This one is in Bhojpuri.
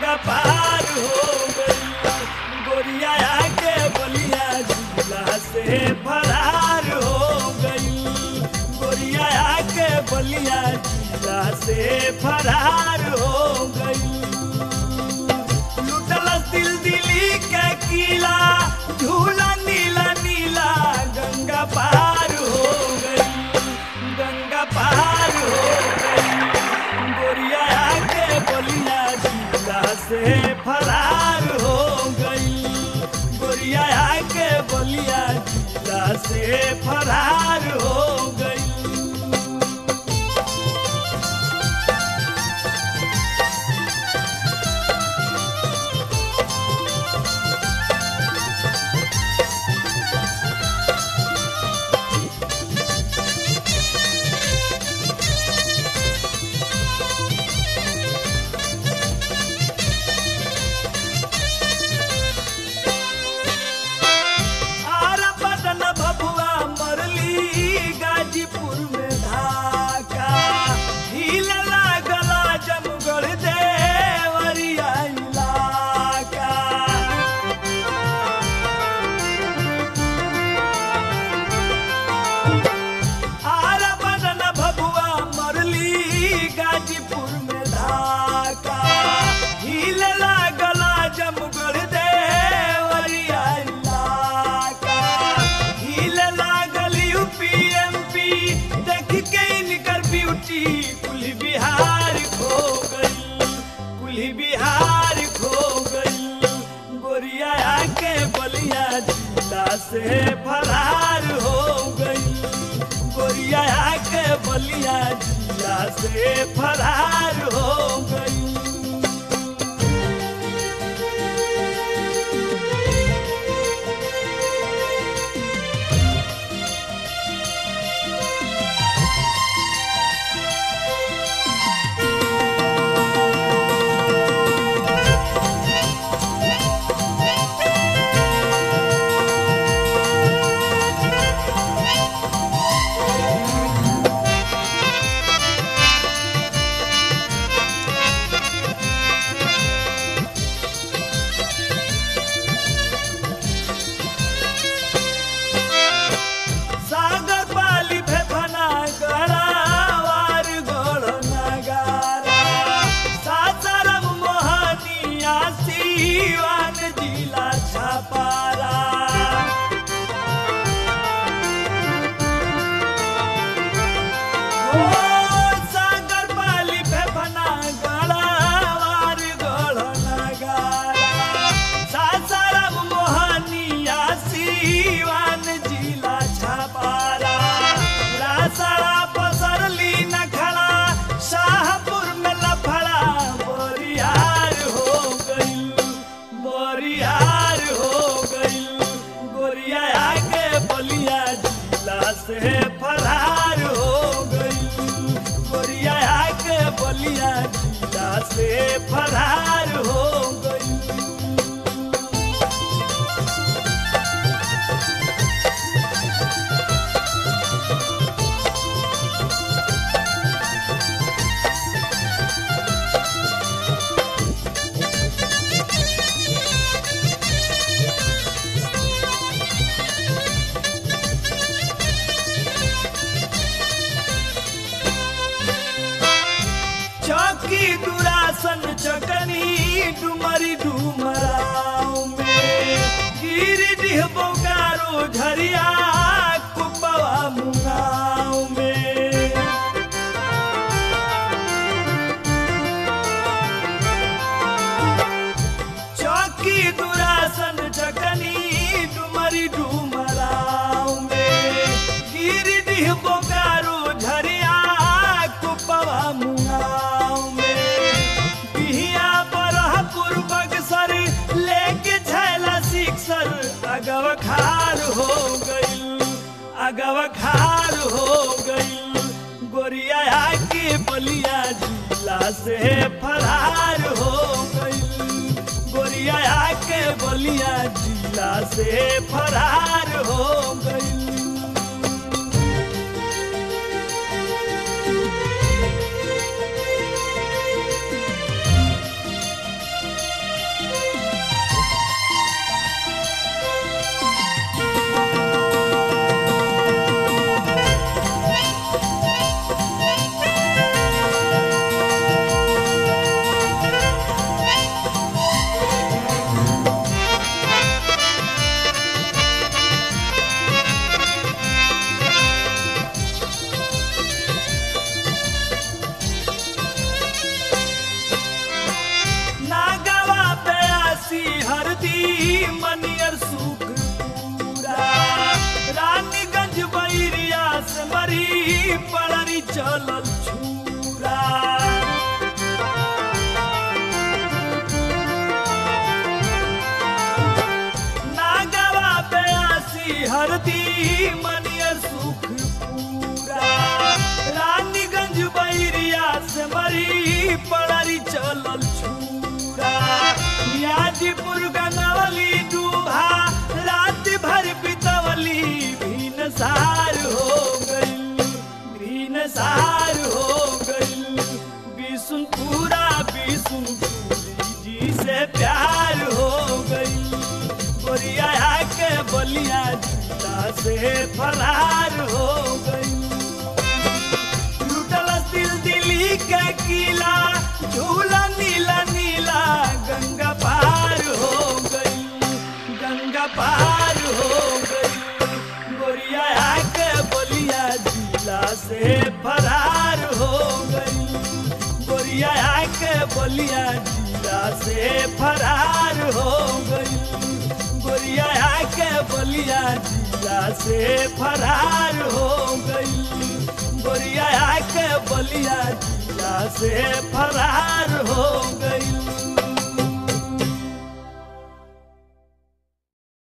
गंगा पार हो गई गोरिया आके बलिया जिला से फरार हो गई गोरिया आके बलिया जिला से फरार हो गई लुटल दिल दिली के किला झूला नीला नीला गंगा पार हो गई गंगा पार हो गई गोरिया आके बलिया जिला से फरार हो गई गोरिया आके बलिया जिला से फरार हो गई आरा पटन भभुआ मरली गाजीपुर में धाका हिल लागला जमगढ़ देवरिया इलाका आरा पटन भभुआ मरली गाजीपुर में धाका हिल लागला जमगढ़ देवरिया इलाका हिल लागल यूपीएमपी देख के इनकर ब्यूटी कुल बिहार खो गई कुल बिहार खो गई गोरिया आके बलिया जिला से फरार हो गई गोरिया आके बलिया जिला से फरार हो गई सागर पाली फेफना गड़ावार गोड़ नगारा सासाराम मोहनिया सीवान जिला छपारा ओ सागर पाली फेफना गड़ावार गोड़ नगारा सासाराम मोहनिया सीवान जिला छपारा रासड़ा पसरली नखड़ा शाहपुर में लफड़ा बोरियार हो गई बोरियार हो गई गोरिया आगे बलिया जिला से फरार हो गई गोरिया आगे बलिया जिला से फरार हो गई चौकी दुरासन चकनी डुमरी डुमराव में गिरिडीह बोकारो झरिया कुपवा मुगाव में चौकी दुरासन चकनी डुमरी डुमराव में गिरिडीह बोकारो झरिया कुपवा मुगाव में बिहिया बरहपुर बक्सर लेके झैला सिक्सर अगव खार हो गई अगव खार हो गई गोरिया आके बलिया जिला से फरार हो गई गोरिया आके बलिया जिला से फरार हो गई चलल छूरा नागवा बयासी हरदी मनिय सुख पूरा रानीगंज बैरिया से मरी पड़री चलल छूरा यादीपुर गंगवली डूबा रात भर बितवली भीन सार हो गई भीन सार हो गई बिसुनपुरा बिसुनपुरी जी से प्यार हो गई गोरिया के बलिया जिला से फरार हो गई लुटल दिल दिल्ली के किला झूला नीला नीला गंगा पार हो गई गंगा पार हो गई गोरिया के बलिया जिला से फरार हो गई गोरिया के बलिया जिला से फरार हो गई गोरिया के बलिया जिला से फरार हो गई गोरिया के बलिया जिला से फरार हो गई